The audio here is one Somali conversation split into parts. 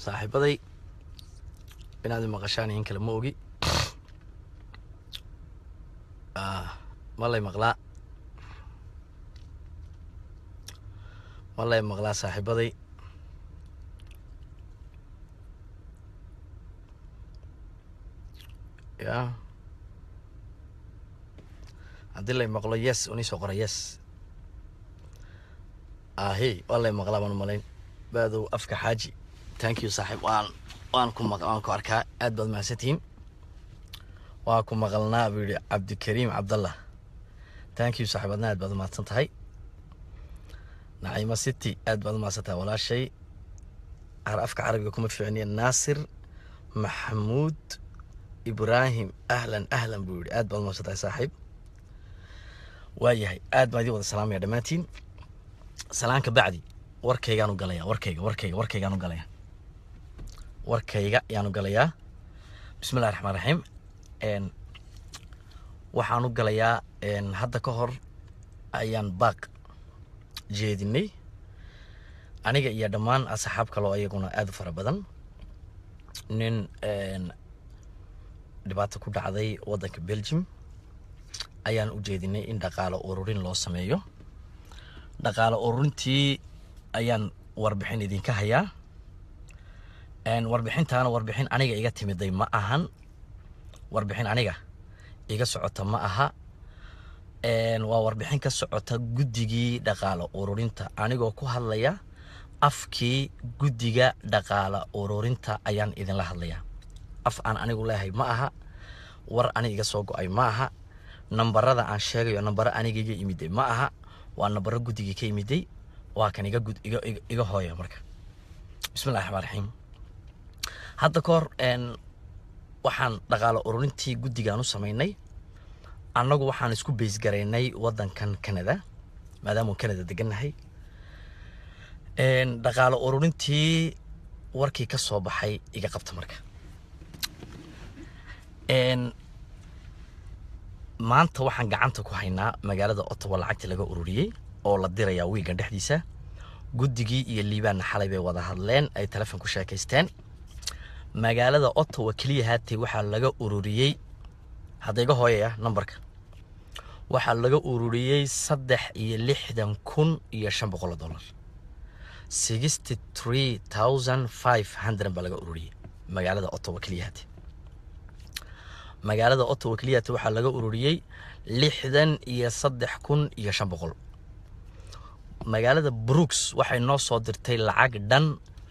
saaxiibaday inaad i maqashaan in kale ma ogi ma lay maqlaa ma lay maqlaa saaxiibaday ya haddii lay maqlo yes unii soo qora yes ahi waa lay maqlaa baan umalayn baadow afka xaaji thank you saaxiib waan waan ku maq waan ku arkaa aad baad mahadsantihiin waa ku maqalnaa buu yihi cabdikariim cabdallah thank you saaxiib adna aad baad umahadsan tahay naciimo city aad baad umahadsan tahay walaashay afka carabiga kuma fiicniya naasir maxamuud ibraahim ahlan ahlan buu yihi aad baad umahadsan tahay saaxiib waayahay aad baan idin wada salaamaya dhammaantiin salaanka bacdi warkaygaanu galaya warkayga warkayga warkaygaanu galaya warkayga ayaanu galayaa bismi llahi raxmaan raxiim waxaanu galayaa hadda ka hor ayaan baaq jeedinay aniga iyo dhammaan asxaab kaloo iyaguna aada u fara badan nin dhibaato ku dhacday waddanka belgium ayaan u jeedinay in dhaqaalo ururin loo sameeyo dhaqaalo ururintii ayaan warbixin idinka hayaa warbixintaana warbixin aniga iga timiday ma ahan warbixin aniga iga socota ma aha waa warbixin ka socota guddigii dhaqaalo ururinta anigoo ku hadlaya afkii guddiga dhaqaalo ururinta ayaan idinla hadlayaa af aan anigu leehay ma aha war ani iga soo go-ay ma aha nambarada aan sheegayo nambaro aniga iga imiday ma aha waa nambaro guddigii ka imiday waa kan iga gud iga iga hooya marka bismillahi raxmaan raxiim hadda ka hor waxaan dhaqaalo ururintii guddigaan u samaynay annagu waxaan isku baysgaraynay waddankan canada maadaamau canada degannahay dhaqaalo ururintii warkii ka soo baxay iga qabta marka maanta waxaan gacanta ku haynaa magaalada ottawa lacagta laga ururiyey oo la dirayaa wiigan dhexdiisa guddigii iyo liibaanna xalay bay wada hadleen ay telefon ku sheekaysteen magaalada ottawa keliya haatay waxaa laga ururiyey hadda iga hooyaya nambarka waxaa laga ururiyey saddex iyo lixdan kun iyo shan boqol oo dollar sixty three thousand five hundred baa laga ururiyey magaalada ottawa keliya haatay magaalada ottawa keliyata waxaa laga ururiyey lixdan iyo saddex kun iyo shan boqol magaalada brooks waxay noo soo dirtay lacag dhan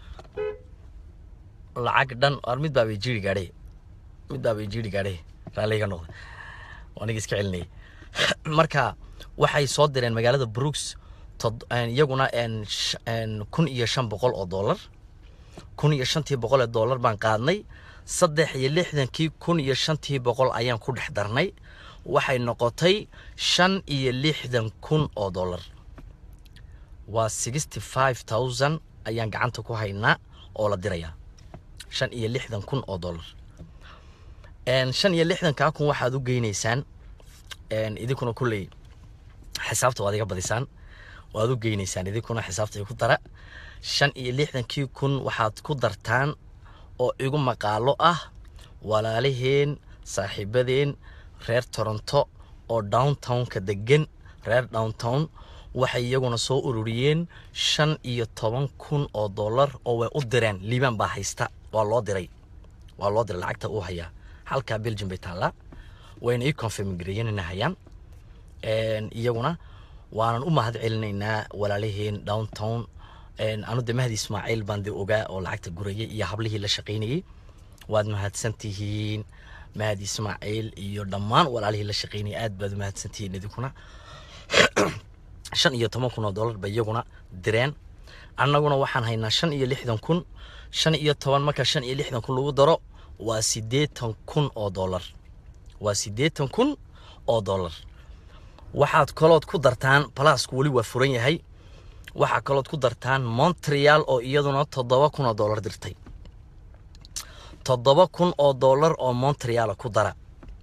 lacag dhan ar mid baabay jiri gaadhe mid baabay jiri gaadhe raalliga noqda aniga iska celinayay marka waxay soo direen magaalada brooks iyaguna kun iyo shan boqol oo dollar kun iyo shantii boqol ee dollar baan qaadnay saddex iyo lixdankii kun iyo shantii boqol ayaan ku dhex darnay waxay noqotay shan iyo lixdan kun oo dollar waa sixty five thousand ayaan gacanta ku haynaa oo la dirayaa shan iyo lixdan kun oo dollar shan iyo lixdankaa kun waxaad u geynaysaan idinkuna kulley xisaabta waad iga badisaan waad u geynaysaan idinkuna xisaabta ku dara shan iyo lixdankii kun waxaad ku dartaan oo igu maqaalo ah walaalaheen saaxiibadeen reer toronto oo downtownka degan reer downtown waxay iyaguna soo ururiyeen shan iyo toban kun oo dollar oo way u direen liibaan baa haysta waa loo diray waa loo diray lacagta uu hayaa halkaa belgium bay taallaa wayna ii confirm gareeyeen inay hayaan iyaguna waanan u mahad celinaynaa walaalaheen downtown anu de mahdi ismaaciil baan de ogaa oo lacagta gurayay iyo hablihii la shaqaynayey waad mahadsantihiin mahdi ismaaciil iyo dhammaan walaalihii la shaqaynayay aad baad u mahadsantihiin idinkuna shan iyo toban kun oo dollar bay iyaguna direen annaguna waxaan haynaa shan iyo lixdan kun shan iyo toban marka shan iyo lixdan kun lagu daro waa siddeetan kun oo dollar waa siddeetan kun oo dollar waxaad kalood ku dartaan balasku weli waa furan yahay waxaa kalood ku dartaan montreal oo iyaduna toddoba kun oo dollar dirtay toddoba kun oo dollar oo montreala ku dara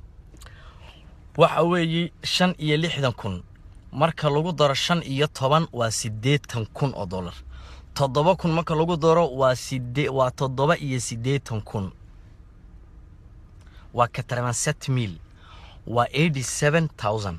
waxa weeye shan iyo lixdan kun marka lagu daro shan iyo toban waa siddeetan kun oo dollar toddoba kun marka lagu daro waa side waa toddoba iyo siddeetan kun waa katarmanset mil waa eighty seven thousand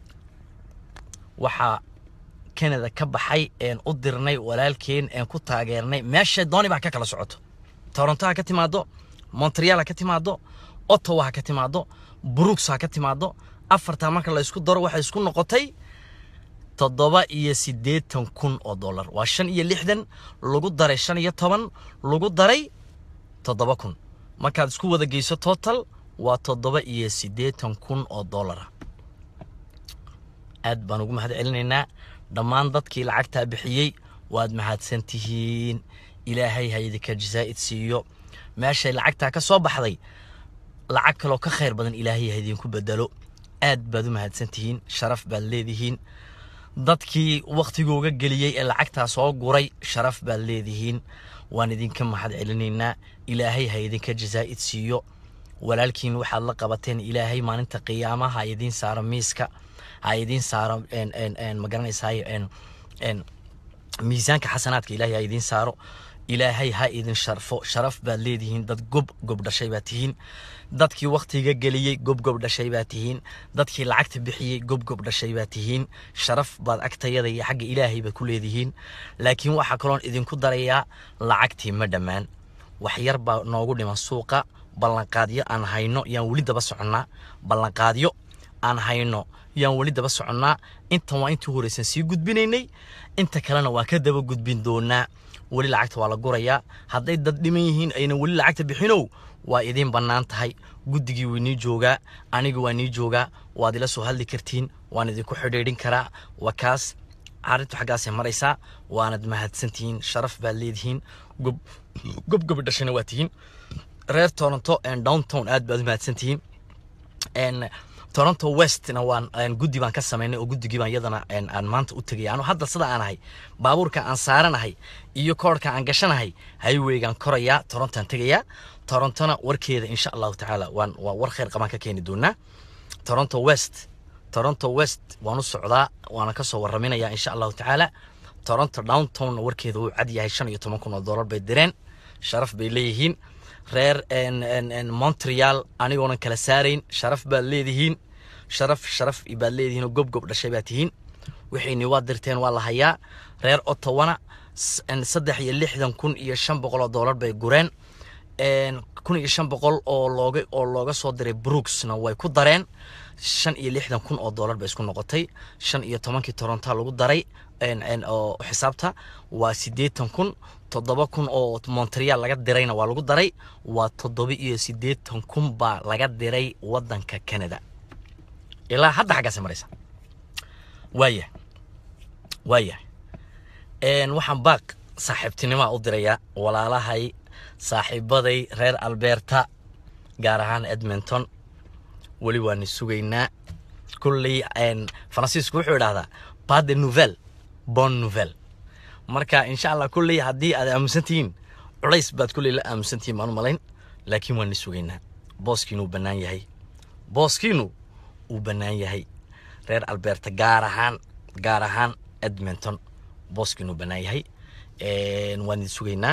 waxaa canada ka baxay een u dirnay walaalkeen een ku taageernay meesha dooni baa ka kala socoto toronto ha ka timaado montreal ha ka timaado ottawa ha ka timaado brooks ha ka timaado afartaa marka la isku daro waxay isku noqotay toddoba iyo siddeetan kun oo dollar waa shan iyo lixdan lagu daray shan iyo toban lagu daray toddoba kun markaad isku wada geyso total waa toddoba iyo siddeetan kun oo dollara aad baan ugu mahad celinaynaa dhammaan dadkii lacagtaa bixiyey waad mahadsan tihiin ilaahay ha idinka jazaa'id siiyo meeshay lacagtaa ka soo baxday lacag kaloo ka khayr badan ilaahay ha idinku bedelo aad baad u mahadsan tihiin sharaf baad leedihiin dadkii wakhtigooga geliyey ee lacagtaa soo guray sharaf baad leedihiin waan idinka mahad celinaynaa ilaahay ha idinka jazaa'id siiyo walaalkiin waxaad la qabateen ilaahay maalinta qiyaamaha ha idiin saaro miiska ha idiin saaro ma garanaysaay miisaanka xasanaadka ilaahay ha idiin saaro ilaahay ha idin sharfo sharaf baad leedihiin dad gob gob dhashay baad tihiin dadkii wakhtiga geliyey gob gob dhashay baad tihiin dadkii lacagta bixiyey gob gob dhashay baad tihiin sharaf baad agtayada iyo xagga ilaahay baad ku leedihiin laakiin waxaa kaloon idinku darayaa lacagtii ma dhammaan wax yar baa noogu dhiman suuqa ballanqaadyo aan hayno yaan weli daba soconnaa ballanqaadyo aan hayno yaan weli daba soconnaa intan waa intii horeysan sii gudbinaynay inta kalena waa ka daba gudbin doonaa weli lacagta waa la gurayaa hadday dad dhiman yihiin ayna weli lacagta bixinow waa idiin bannaan tahay guddigii way nii joogaa aniga waa nii joogaa waad ila soo hadli kartiin waan idinku xidhiidhin karaa waa kaas arrintu xaggaasay maraysaa waanad mahadsantihiin sharaf baad leedihiin gob gob gobi dhashana waa tihiin reer toronto downtown aad baad u mahadsantihiin toronto westna waan guddi baan ka samaynay oo guddigii baan iyadana aan maanta u tegay anu hadda sida aan ahay baabuurka aan saaranahay iyo koorhka aan gashanahay highwaygaan korayaa torontoaan tegayaa torontona warkeeda insha allahu tacaala waan waa war khayr qabaan ka keeni doonaa toronto west toronto west waan u socdaa waana ka soo waraminayaa insha allahu tacaala toronto downtowna warkeeda wuu cad yahay shan iyo toban kun oo dollar bay direen sharaf bay leeyihiin reer montreal anigoonan kala saarayn sharaf baad leedihiin sharaf sharaf baad leedihiin oo gob gob dhashay baad tihiin wixiini waa dirteen waa la hayaa reer ottawana saddex iyo lixdan kun iyo shan boqol oo dollar bay gureen kun iyo shan boqol oo looga oo looga soo diray brooksna way ku dareen shan iyo lixdan kun oo dollar bay isku noqotay shan iyo tobankii toronto lagu daray oo xisaabta waa siddeetan kun toddoba kun oo montreal laga dirayna waa lagu daray waa toddoba iyo siddeetan kun baa laga diray waddanka canada ilaa hadda xaggaasay maraysa waaya waaya waxaan baaq saaxiibtinimaa u dirayaa walaalahay saaxiibaday reer alberta gaar ahaan edmonton weli waani sugaynaa kulley faransiisku wuxuu idhahdaa pas de nouvelle bon nouvelle marka insha allah kulley haddii aad aaminsan tihiin culays baad kulley la aaminsan tihiin baan u malayn laakiin waani sugaynaa booskiinu uu bannaan yahay booskiinu uu bannaan yahay reer alberta gaar ahaan gaar ahaan edmonton booskiinu bannaan yahay waan idin sugaynaa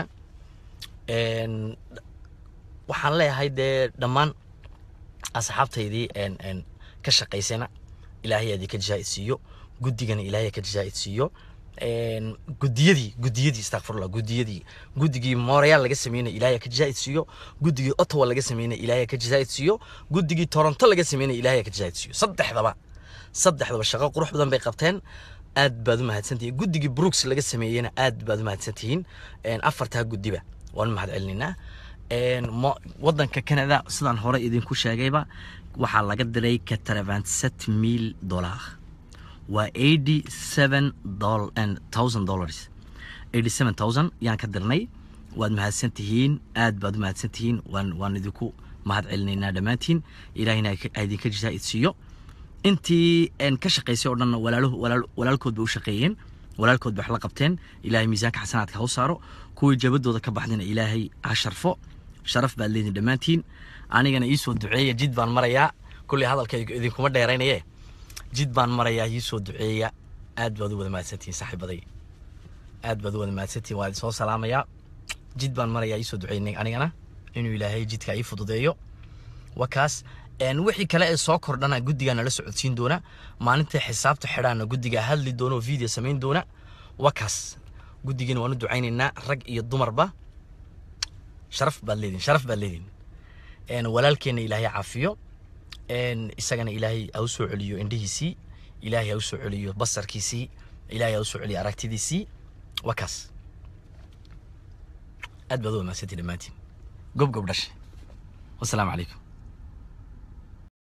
waxaan leeyahay dee dhammaan asxaabtaydii ka shaqaysana ilaahay aad ka jazaa'id siiyo guddigana ilaahay ka jazaa'id siiyo gudiyadii gudiyadii istakfirullah gudiyadii guddigii montreal laga sameynay ilaahay ka jazaa'id siiyo guddigii ottawa laga sameynay ilaahay ka jazaa'id siiyo guddigii toronto laga sameynay ilaahay ka jazaa'id siiyo saddexdaba saddexdaba shaqo qurux badan bay qabteen aad baad u mahadsantihiin guddigii brooks laga sameeyeyna aad baad u mahadsantihiin afartaa guddiba waan u mahad celinaynaa waddanka canada sidaan hore idinku sheegayba waxaa laga diray kataravanset mil dollar waa eighty seven thousand dollars eighty seven thousand yaan ka dirnay waad mahadsan tihiin aad baad u mahadsan tihiin waan waan idinku mahad celinaynaa dhammaantiin ilaahina ha idinka jazaa'id siiyo intii ka shaqaysay oo dhanna walaaluhu walaalkood bay u shaqeeyeen walaalkood bay wax la qabteen ilaahay miisaanka xasanaadka ha u saaro kuwii jabadooda ka baxdayna ilaahay ha sharfo sharaf baad leediin dhammaantiin anigana iisoo duceeya jid baan marayaa kulley hadalka idinkuma dheeraynaye jid baan marayaa iisoo duceeya aad baad u wada mahadsantihiin saaxiibaday aad baad u wada mahadsantiin waa idin soo salaamayaa jid baan marayaa iisoo duceynay anigana inuu ilaahay jidka ii fududeeyo waa kaas een wixii kale ee soo kordhana guddigaa nala socodsiin doona maalintai xisaabta xidhaana guddigaa hadli doona oo video samayn doona waa kaas guddigiina waan u ducaynaynaa rag iyo dumarba sharaf baad leedihin sharaf baad leedihin een walaalkeenna ilaahay caafiyo een isagana ilaahay ha u soo celiyo indhihiisii ilaahay ha u soo celiyo basarkiisii ilaahay ha u soo celiyo aragtidiisii waa kaas aad baad u wamaagsantii dhammaantiin gob gob dhashe wasalaamu calaykum